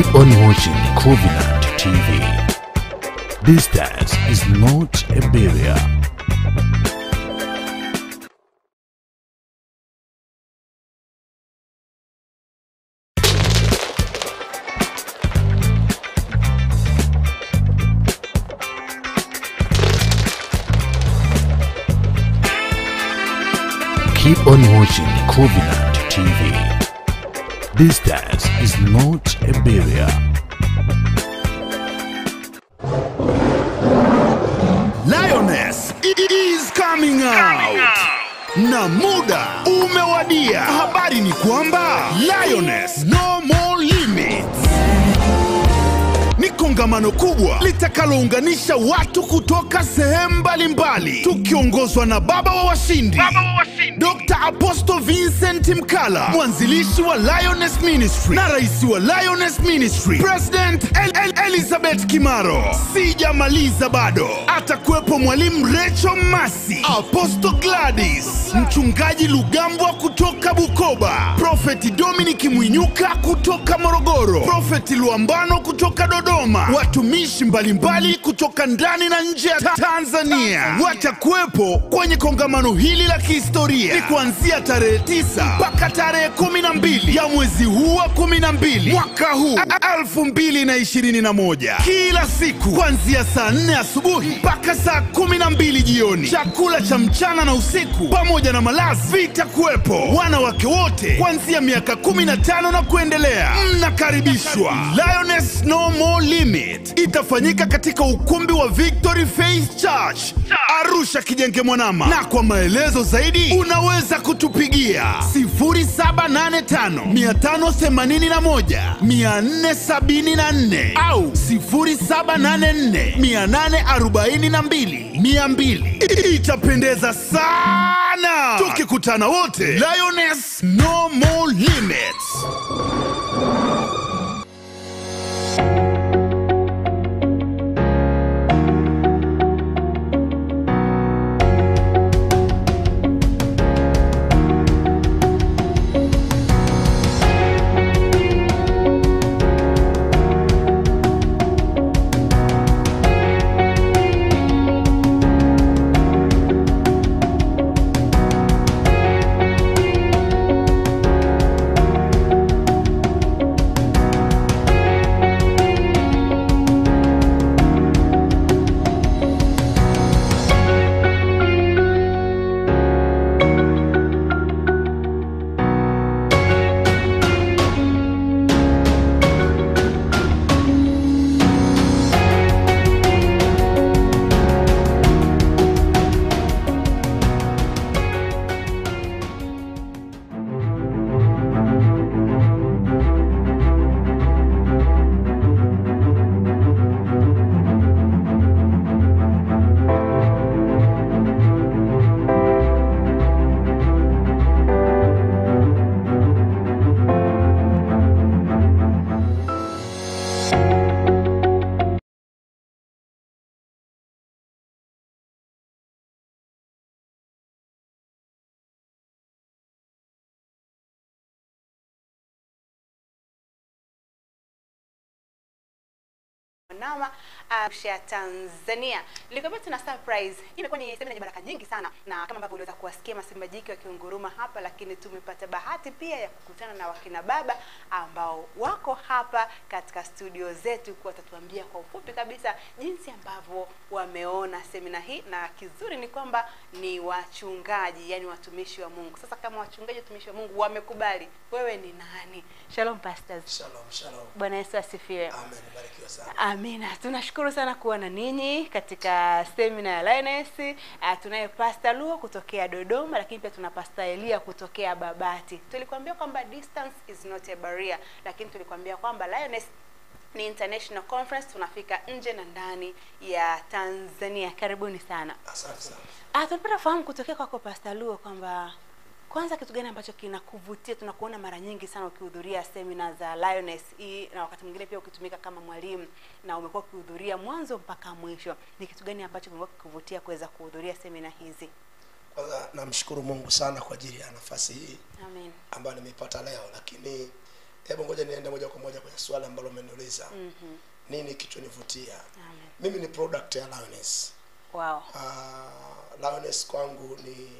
Keep on watching Covenant TV. Distance is not a barrier. Keep on watching Covenant TV. Distance is not a barrier. Lioness is coming out. Na muda umewadia. Habari ni kwamba Lioness no more limits. Ni kongamano kubwa litakalounganisha watu kutoka sehemu mbalimbali tukiongozwa na baba wa washindi, Dr. Apostle Vincent Mkala, mwanzilishi wa Lioness Ministry na rais wa Lioness Ministry, President El El Elizabeth Kimaro. Sijamaliza bado, atakuwepo mwalimu Recho Masi, Apostle Gladys, mchungaji Lugambwa kutoka Bukoba, Prophet Dominic Mwinyuka kutoka Morogoro, Prophet Luambano kutoka Dodoma, watumishi mbalimbali kutoka ndani na nje ya Ta- Tanzania watakuwepo kwenye kongamano hili la kihistoria. Ni kuanzia tarehe 9 mpaka tarehe 12 ya mwezi huu wa 12 mwaka huu 2021, kila siku kuanzia saa 4 asubuhi mpaka saa 12 jioni. Chakula cha mchana na usiku pamoja na malazi vitakuwepo. Wanawake wote kuanzia miaka 15 na kuendelea mnakaribishwa. Lioness No More Limit itafanyika katika ukumbi wa Victory Faith Church Arusha Kijenge Mwanama, na kwa maelezo zaidi unaweza kutupigia 0785 581 474 au 0784 842 200. Itapendeza sana tukikutana wote. Lioness No More Limits. Nama Arusha Tanzania. Nilikwambia tuna surprise. Hii imekuwa ni semina yenye baraka nyingi sana na kama ambavyo uliweza kuwasikia masimba jike wakiunguruma hapa, lakini tumepata bahati pia ya kukutana na wakina baba ambao wako hapa katika studio zetu kwa watatuambia kwa ufupi kabisa jinsi ambavyo wameona semina hii, na kizuri ni kwamba ni wachungaji, yani watumishi wa Mungu. Sasa kama wachungaji, watumishi wa Mungu wamekubali, wewe ni nani? Shalom pastors. Shalom, shalom. Bwana Yesu asifiwe. Amen. Barikiwa sana. Amina, tunashukuru sana kuwa na ninyi katika semina ya Lioness. Uh, tunaye Pastor Luo kutokea Dodoma, lakini pia tuna Pastor Elia kutokea Babati. Tulikwambia kwamba distance is not a barrier, lakini tulikwambia kwamba Lioness ni international conference, tunafika nje na ndani ya Tanzania. Karibuni sana. Asante sana. Ah, tulipata fahamu kutokea kwako Pastor Luo kwamba kwanza kitu gani ambacho kinakuvutia? Tunakuona mara nyingi sana ukihudhuria semina za Lioness hii, na wakati mwingine pia ukitumika kama mwalimu, na umekuwa ukihudhuria mwanzo mpaka mwisho. Ni kitu gani ambacho kimekuwa kikuvutia kuweza kuhudhuria semina hizi? Kwanza namshukuru Mungu sana kwa ajili ya nafasi hii Amen. ambayo nimeipata leo, lakini hebu ngoja niende moja kwa moja kwenye swali ambalo umeniuliza nini kichonivutia Amen. mimi ni product ya Lioness Wow. uh, Lioness kwangu ni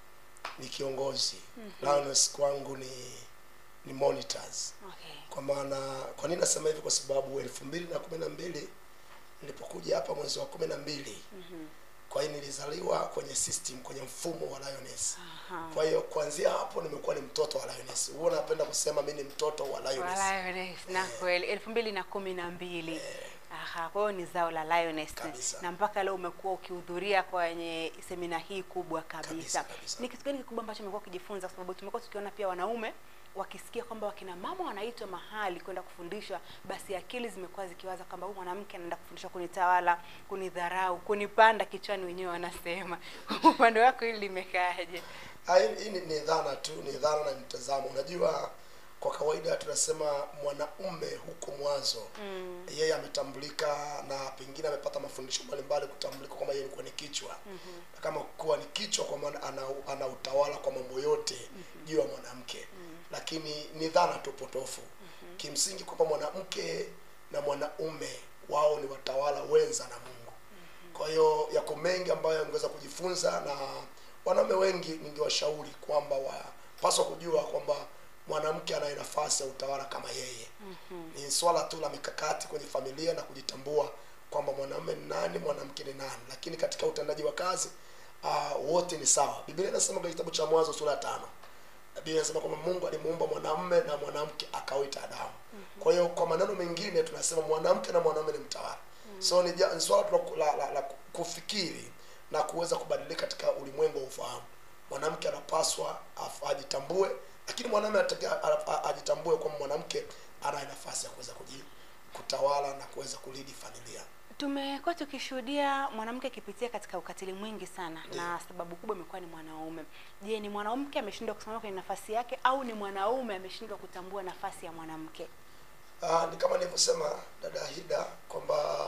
ni kiongozi Lioness kwangu ni ni monitors Okay. kwa maana kwa nini nasema hivi kwa sababu elfu mbili na kumi na mbili nilipokuja hapa mwezi wa kumi na mbili kwa hiyo nilizaliwa kwenye system kwenye mfumo wa Lioness Aha. kwa hiyo kuanzia hapo nimekuwa ni mtoto wa Lioness huwa napenda kusema mi ni mtoto wa Lioness Lioness na kweli elfu mbili na kumi na mbili Aha, kwa hiyo ni zao la Lioness Kabisa. na mpaka leo umekuwa ukihudhuria kwenye semina hii kubwa kabisa. Kabisa, kabisa. Ni kitu gani kikubwa ambacho umekuwa ukijifunza? Kwa sababu tumekuwa tukiona pia wanaume wakisikia kwamba wakina mama wanaitwa mahali kwenda kufundishwa, basi akili zimekuwa zikiwaza kwamba huyu mwanamke anaenda kufundishwa kunitawala, kunidharau, kunipanda kichwani, wenyewe wanasema. Upande wako hili limekaaje? Ah, hii hii ni, ni dhana tu ni dhana na mtazamo unajua kwa kawaida tunasema mwanaume huko mwanzo mm. yeye ametambulika na pengine amepata mafundisho mbalimbali kutambulika kwamba yeye ni kwenye kichwa mm-hmm. na kama kuwa ni kichwa kwa maana ana, ana utawala kwa mambo yote mm-hmm. juu ya mwanamke mm-hmm. lakini ni dhana tu potofu mm-hmm. kimsingi kwamba mwanamke na mwanaume wao ni watawala wenza na mungu kwa hiyo yako mengi ambayo yangeweza kujifunza na wanaume wengi ningewashauri kwamba wapaswa kujua kwamba mwanamke anaye nafasi ya utawala kama yeye mm-hmm. ni swala tu la mikakati kwenye familia na kujitambua kwamba mwanamume ni nani mwanamke ni nani lakini katika utendaji wa kazi uh, wote ni sawa biblia inasema kwenye kitabu cha mwanzo sura ya tano biblia inasema kwamba mungu alimuumba mwanamume na mwanamke akawita adamu mm-hmm. kwa hiyo kwa maneno mengine tunasema mwanamke na mwanamume ni mtawala mm-hmm. so ni, ja- ni swala tu la, la, la, la kufikiri na kuweza kubadilika katika ulimwengu wa ufahamu mwanamke anapaswa af- ajitambue lakini mwanamume anatakiwa a- a- ajitambue kwamba mwanamke anaye nafasi ya kuweza kuji kutawala na kuweza kulidi familia Tumekuwa tukishuhudia mwanamke akipitia katika ukatili mwingi sana na sababu kubwa imekuwa ni mwanaume. Je, ni mwanamke ameshindwa kusimama kwenye nafasi yake au ni mwanaume ameshindwa kutambua nafasi ya mwanamke? Ah, ni kama nilivyosema dada Hida kwamba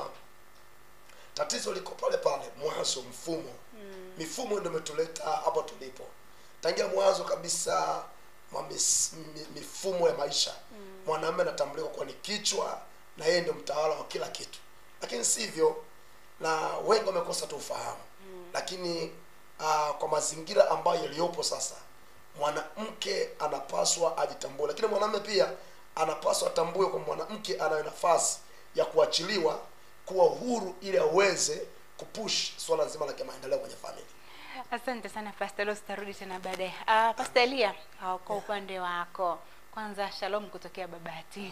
tatizo liko pale pale mwanzo mfumo mm. mifumo ndio imetuleta hapo tulipo tangia mwanzo kabisa mwa mis, mi, mifumo ya maisha mm. mwanamume anatambulika kuwa ni kichwa na yeye ndio mtawala wa kila kitu lakini sivyo na wengi wamekosa tu ufahamu mm. lakini uh, kwa mazingira ambayo yaliyopo sasa mwanamke anapaswa ajitambue lakini mwanamume pia anapaswa atambue kwa mwanamke anayo nafasi ya kuachiliwa kuwa uhuru ili aweze kupush swala nzima la kimaendeleo kwenye familia Asante sana Pastor Los, tutarudi tena baadaye. Uh, Pastor Elia, uh, kwa upande wako kwanza, shalom kutokea Babati.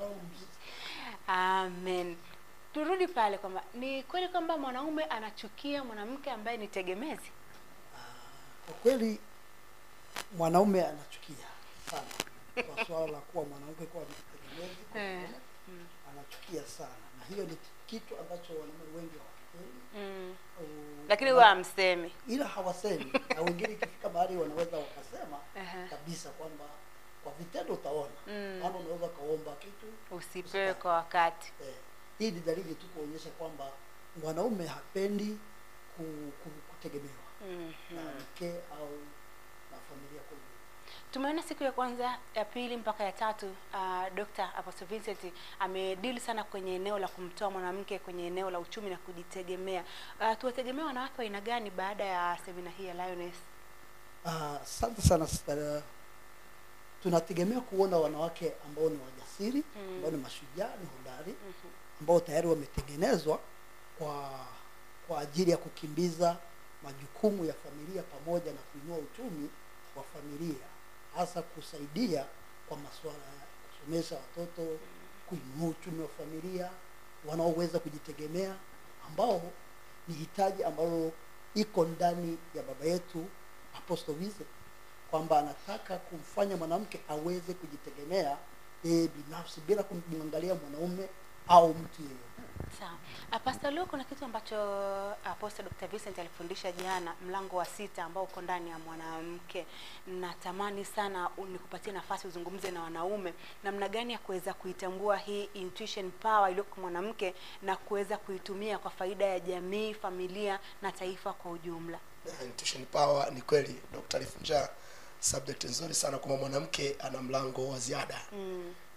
Amen. Turudi pale kwamba ni kweli kwamba mwanaume anachukia mwanamke ambaye ni tegemezi. kwa kweli mwanaume anachukia sana kwa swala la kuwa mwanamke kuwa mtegemezi kwa Eh, mume, anachukia sana na hiyo ni kitu ambacho wanaume wengi hawakipendi Mm. au- Lakini huwa hamsemi. ila hawasemi na wengine ikifika mahali wanaweza wakasema Aha. kabisa kwamba kwa vitendo utaona Mm. maana unaweza ukaomba kitu Usipewe kwa wakati. eh, hii ni dalili tu kuonyesha kwamba mwanaume hapendi ku, ku, kutegemewa Mhm. na mke au na familia kwa ujumla. Tumeona siku ya kwanza, ya pili mpaka ya tatu uh, Dr. Apostle Vincent amedili sana kwenye eneo la kumtoa mwanamke kwenye eneo la uchumi na kujitegemea. Uh, tuwategemea wanawake wa aina gani baada ya semina hii ya Lioness? Ah, asante sana sister. tunategemea kuona wanawake ambao ni wajasiri Mm. ambao ni mashujaa ni hodari ambao tayari wametengenezwa kwa kwa ajili ya kukimbiza majukumu ya familia pamoja na kuinua uchumi wa familia hasa kusaidia kwa masuala ya kusomesha watoto kuinua uchumi wa familia wanaoweza kujitegemea ambao ni hitaji ambalo iko ndani ya baba yetu Apostle Vincent kwamba anataka kumfanya mwanamke aweze kujitegemea yeye binafsi bila kumwangalia mwanaume au mtu yeyote. Sawa. Uh, Pastor Leo, kuna kitu ambacho Apostle Dr. Vincent alifundisha jana, mlango wa sita ambao uko ndani ya mwanamke. Natamani sana u- nikupatie nafasi uzungumze na wanaume namna gani ya kuweza kuitambua hii intuition power iliyoko kwa mwanamke na kuweza kuitumia kwa faida ya jamii, familia na taifa kwa ujumla. Na intuition power ni kweli dr alifunja subject nzuri sana kwamba mwanamke ana mlango wa ziada Mm.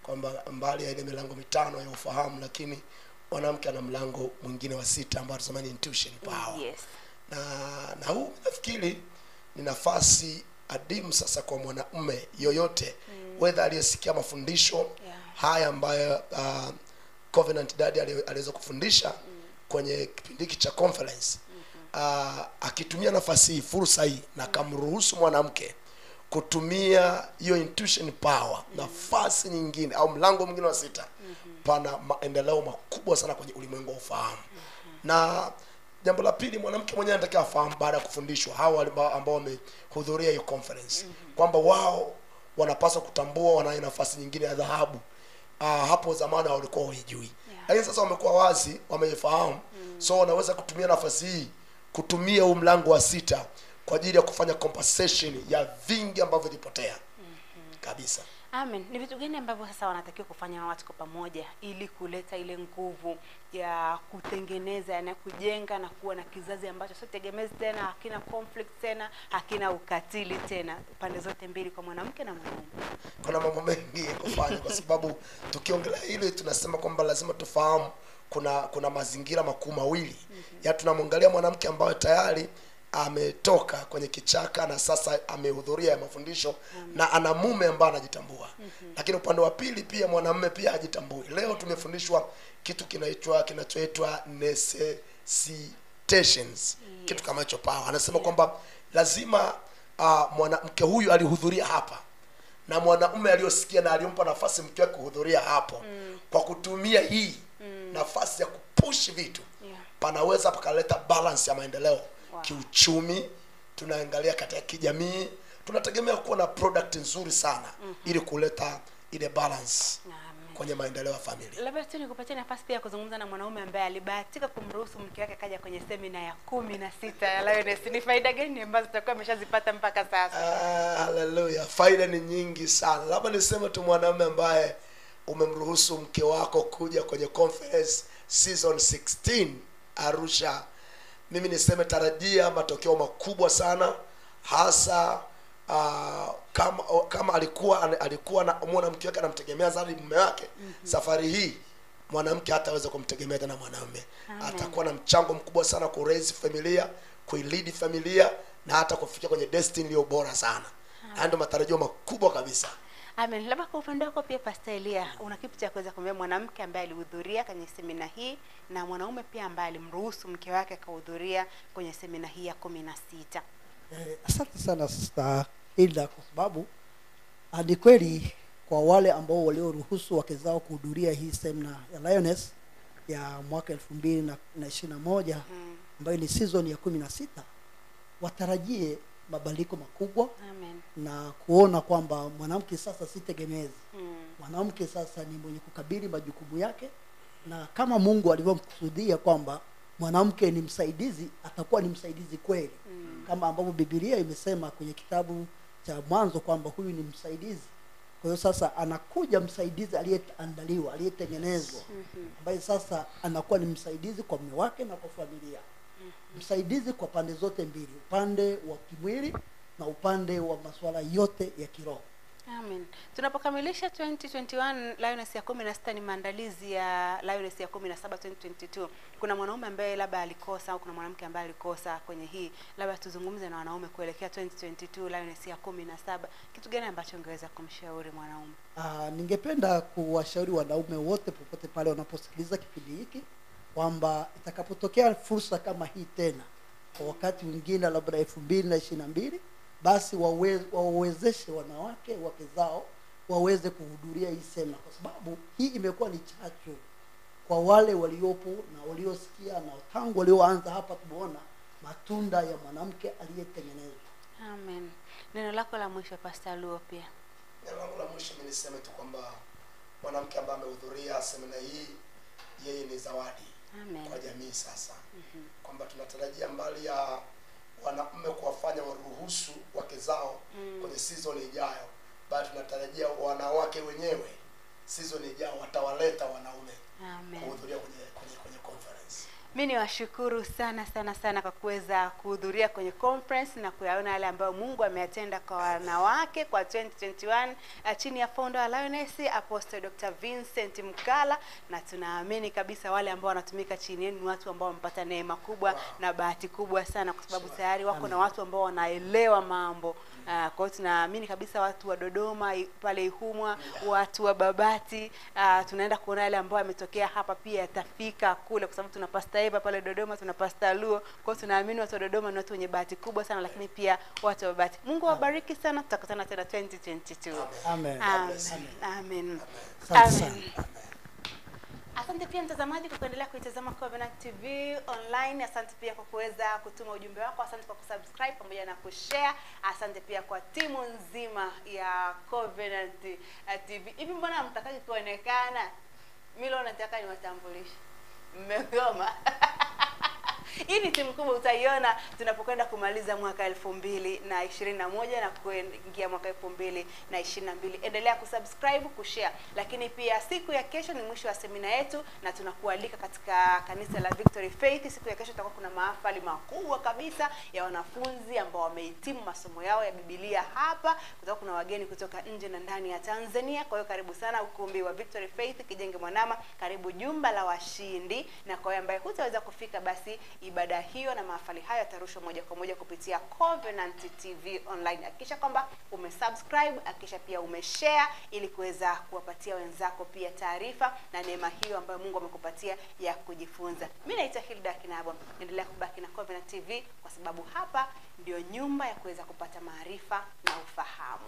kwamba mbali ya ile milango mitano ya ufahamu lakini mwanamke ana mlango mwingine wa sita ambao tunasema ni intuition power yes na na huu nafikiri ni nafasi adimu sasa kwa mwanamume yoyote mm. wedha aliyesikia mafundisho Yeah. haya ambayo uh, covenant dadi ali- aliweza kufundisha mm. kwenye kipindi hiki cha conference mm-hmm. uh, akitumia nafasi hii fursa hii na akamruhusu mwanamke kutumia hiyo intuition power nafasi nyingine au mlango mwingine wa sita mm-hmm. pana maendeleo makubwa sana kwenye ulimwengu wa ufahamu mm-hmm. na jambo la pili mwanamke mwenyewe anatakiwa afahamu baada ya kufundishwa hao ambao ambao wamehudhuria hiyo conference mm-hmm. kwamba wao wanapaswa kutambua wanayo nafasi nyingine ya dhahabu uh, hapo zamani walikuwa waijui Yeah. lakini sasa wamekuwa wazi wameifahamu mm. so wanaweza kutumia nafasi hii kutumia huu mlango wa sita kwa ajili ya kufanya compensation ya vingi ambavyo vilipotea mm-hmm. kabisa amen ni vitu gani ambavyo sasa wanatakiwa kufanya watu kwa pamoja ili kuleta ile nguvu ya kutengeneza na kujenga na kuwa na kizazi ambacho sio tegemezi tena hakina conflict tena hakina ukatili tena pande zote mbili kwa mwanamke na mwanaume kuna mambo mengi ya kufanya kwa sababu tukiongelea hili tunasema kwamba lazima tufahamu kuna kuna mazingira makuu mawili mm-hmm. ya tunamwangalia mwanamke ambaye tayari ametoka kwenye kichaka na sasa amehudhuria ya mafundisho mm-hmm. na ana mume ambaye anajitambua mm-hmm. lakini upande wa pili pia mwanamume pia hajitambui leo tumefundishwa kitu kinaitwa kinachoitwa necessitations yes. kitu kama hicho pawa anasema yeah. kwamba lazima uh, mwanamke huyu alihudhuria hapa na mwanaume aliyosikia na alimpa nafasi mke wake kuhudhuria hapo mm. kwa kutumia hii mm. nafasi ya kupush vitu Yeah. panaweza pakaleta balance ya maendeleo Wow. kiuchumi tunaangalia katika kijamii tunategemea kuwa na product nzuri sana mm-hmm. ili kuleta ile balance Amen. kwenye maendeleo ya familia labda tu nikupatie nafasi pia ya kuzungumza na mwanaume ambaye alibahatika kumruhusu mke wake kaja kwenye semina ya kumi na sita ya Lioness. Ni faida gani ambazo tutakuwa ameshazipata mpaka sasa? Ah, haleluya faida ni nyingi sana labda niseme tu mwanaume ambaye umemruhusu mke wako kuja kwenye conference season 16 arusha mimi niseme tarajia matokeo makubwa sana hasa uh, kama kama alikuwa alikuwa na muona mke wake anamtegemea zaidi mume wake mm-hmm. safari hii mwanamke hataweza kumtegemea tena mwanamume atakuwa na mchango mkubwa sana ku raise familia kuilidi familia na hata kufikia kwenye destiny iliyo bora sana haya ndio matarajio makubwa kabisa Amen. Labda kwa upande wako pia Pastor Elia, una kipi cha kuweza kumwambia mwanamke ambaye alihudhuria kwenye semina hii na mwanaume pia ambaye alimruhusu mke wake akahudhuria kwenye semina hii ya kumi na sita? Eh, asante sana Sister Hilda kwa sababu ah, ni kweli kwa wale ambao walioruhusu wake zao kuhudhuria hii semina ya Lioness ya mwaka elfu mbili na na ishirini na moja ambayo ni season ya kumi na sita watarajie mabadiliko makubwa Amen. na kuona kwamba mwanamke sasa si tegemezi Mm. mwanamke sasa ni mwenye kukabili majukumu yake na kama mungu alivyomkusudia kwamba mwanamke ni msaidizi atakuwa ni msaidizi kweli mm. kama ambavyo bibilia imesema kwenye kitabu cha mwanzo kwamba huyu ni msaidizi kwa hiyo sasa anakuja msaidizi aliyeandaliwa aliyetengenezwa ambaye sasa anakuwa ni msaidizi kwa mume wake na kwa familia msaidizi kwa pande zote mbili upande wa kimwili na upande wa masuala yote ya kiroho Amen. Tunapokamilisha 2021 Lioness ya 16 ni maandalizi ya Lioness ya 17 2022. Kuna mwanaume ambaye labda alikosa au kuna mwanamke ambaye alikosa kwenye hii. Labda tuzungumze na wanaume kuelekea 2022 Lioness ya 17. Kitu gani ambacho ungeweza kumshauri mwanaume? Ah, ningependa kuwashauri wanaume wote popote pale wanaposikiliza kipindi hiki kwamba itakapotokea fursa kama hii tena kwa wakati mwingine labda elfu mbili na ishiri na mbili basi wawe- wawezeshe wanawake wake zao waweze kuhudhuria hii semina kwa sababu hii imekuwa ni chachu kwa wale waliopo na waliosikia na tangu walioanza hapa tumeona matunda ya mwanamke aliyetengenezwa Amen. Neno lako la mwisho Pastor Luo pia. neno langu la mwisho mi niseme tu kwamba mwanamke ambaye amehudhuria semina hii yeye ni zawadi Amen. kwa jamii sasa mm-hmm. kwamba tunatarajia mbali ya wanaume kuwafanya waruhusu wake zao mm. kwenye season ijayo bali tunatarajia wanawake wenyewe season ijayo watawaleta wanaume Amen. kuhudhuria kwenye, kwenye, kwenye conference mi ni washukuru sana sana sana kwa kuweza kuhudhuria kwenye conference na kuyaona yale ambayo mungu ameyatenda kwa wanawake kwa 2021 uh, chini ya founder wa Lioness Apostle Dr. Vincent Mkala na tunaamini kabisa wale ambao wanatumika chini yenu ni watu ambao wamepata neema kubwa na bahati kubwa sana kwa sababu tayari wako na watu ambao wanaelewa mambo uh, kwa hiyo tunaamini kabisa watu wa Dodoma i- pale Ihumwa watu wa Babati uh, tunaenda kuona yale ambayo yametokea hapa pia yatafika kule kwa sababu tuna Pastor Eva pale Dodoma tuna Pastor Luo kwa hiyo tunaamini watu wa Dodoma ni watu wenye bahati kubwa sana lakini pia watu wa Babati Mungu awabariki sana tutakutana tena 2022 Amen. Amen. Amen. Asante sana. Amen. Asante pia mtazamaji kwa kuendelea kuitazama Covenant TV online. Asante pia kwa kuweza kutuma ujumbe wako. Asante kwa kusubscribe pamoja na kushare. Asante pia kwa timu nzima ya Covenant eh, TV. Hivi mbona mtakaji kuonekana? Mimi leo nataka niwatambulishe. Mmegoma. hii ni timu kubwa utaiona tunapokwenda kumaliza mwaka elfu mbili na ishirini na moja na kuingia mwaka elfu mbili na ishirini na mbili endelea kusubscribe kushare lakini pia siku ya kesho ni mwisho wa semina yetu na tunakualika katika kanisa la victory faith siku ya kesho itakuwa kuna mahafali makubwa kabisa ya wanafunzi ambao wamehitimu masomo yao ya bibilia hapa kutakuwa kuna wageni kutoka nje na ndani ya tanzania kwa hiyo karibu sana ukumbi wa victory faith kijenge mwanama karibu jumba la washindi na kwa wewe ambaye hutaweza kufika basi ibada hiyo na mahafali hayo yatarushwa moja kwa moja kupitia Covenant TV online. Hakikisha kwamba umesubscribe, hakikisha pia umeshare ili kuweza kuwapatia wenzako pia taarifa na neema hiyo ambayo Mungu amekupatia ya kujifunza. Mimi naitwa Hilda Kinabo. Endelea kubaki na Covenant TV kwa sababu hapa ndio nyumba ya kuweza kupata maarifa na ufahamu.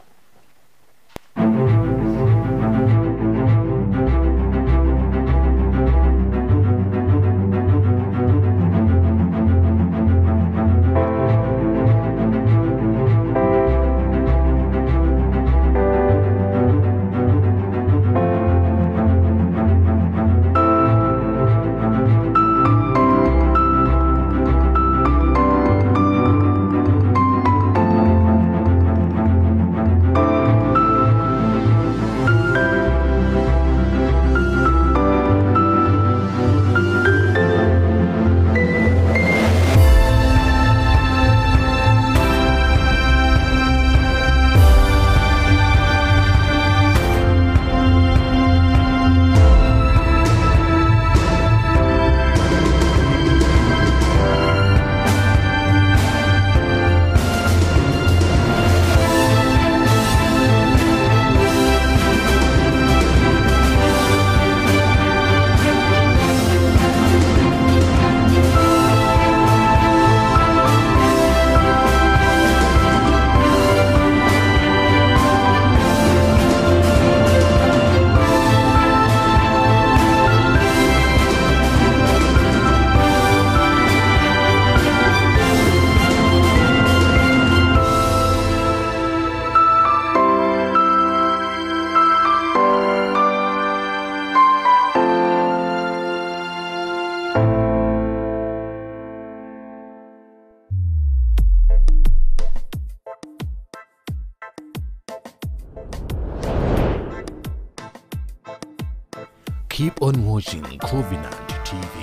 Keep on watching Covenant TV.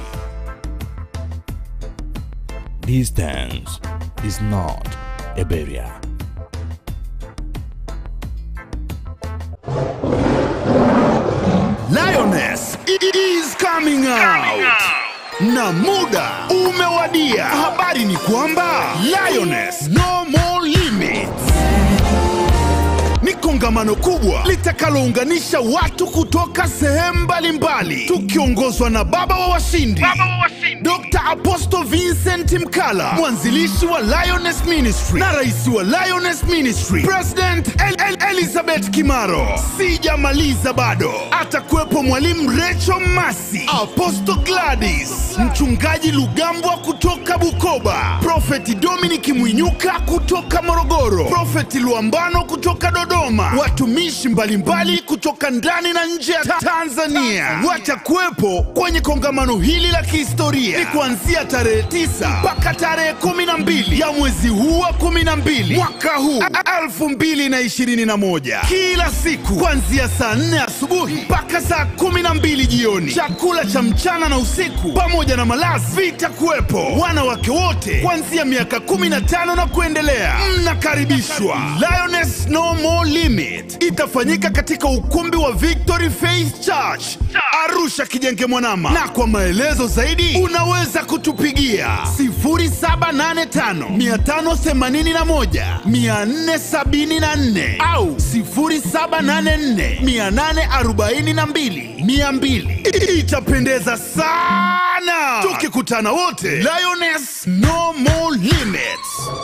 Distance is not a barrier. Lioness is coming out. Na muda umewadia. Habari ni kwamba Lioness no more limits ni kongamano kubwa litakalounganisha watu kutoka sehemu mbalimbali tukiongozwa na baba wa washindi Dr. Apostle Vincent Mkala, mwanzilishi wa Lioness Ministry na rais wa Lioness Ministry, President El El Elizabeth Kimaro. Sijamaliza bado, atakuwepo mwalimu Recho Masi, Apostle Gladys, mchungaji Lugambwa kutoka Bukoba, Prophet Dominic Mwinyuka kutoka Morogoro, Prophet Luambano kutoka Dodoma, watumishi mbalimbali kutoka ndani na nje ya ta Tanzania watakuwepo kwenye kongamano hili la kihistoria. Ni kuanzia tarehe 9 mpaka tarehe 12 ya mwezi huu wa 12 mwaka huu 2021. moja kila siku kuanzia saa nne asubuhi mpaka saa kumi na mbili jioni. Chakula cha mchana na usiku pamoja na malazi vitakuwepo. Wanawake wote kuanzia miaka 15 na kuendelea mnakaribishwa. Lioness No More Limit itafanyika katika ukumbi wa Victory Faith Church Arusha Kijenge Mwanama, na kwa maelezo zaidi unaweza kutupigia 0785 581 474 au 0784 842 200. Itapendeza sana tukikutana wote. Lioness No More Limits.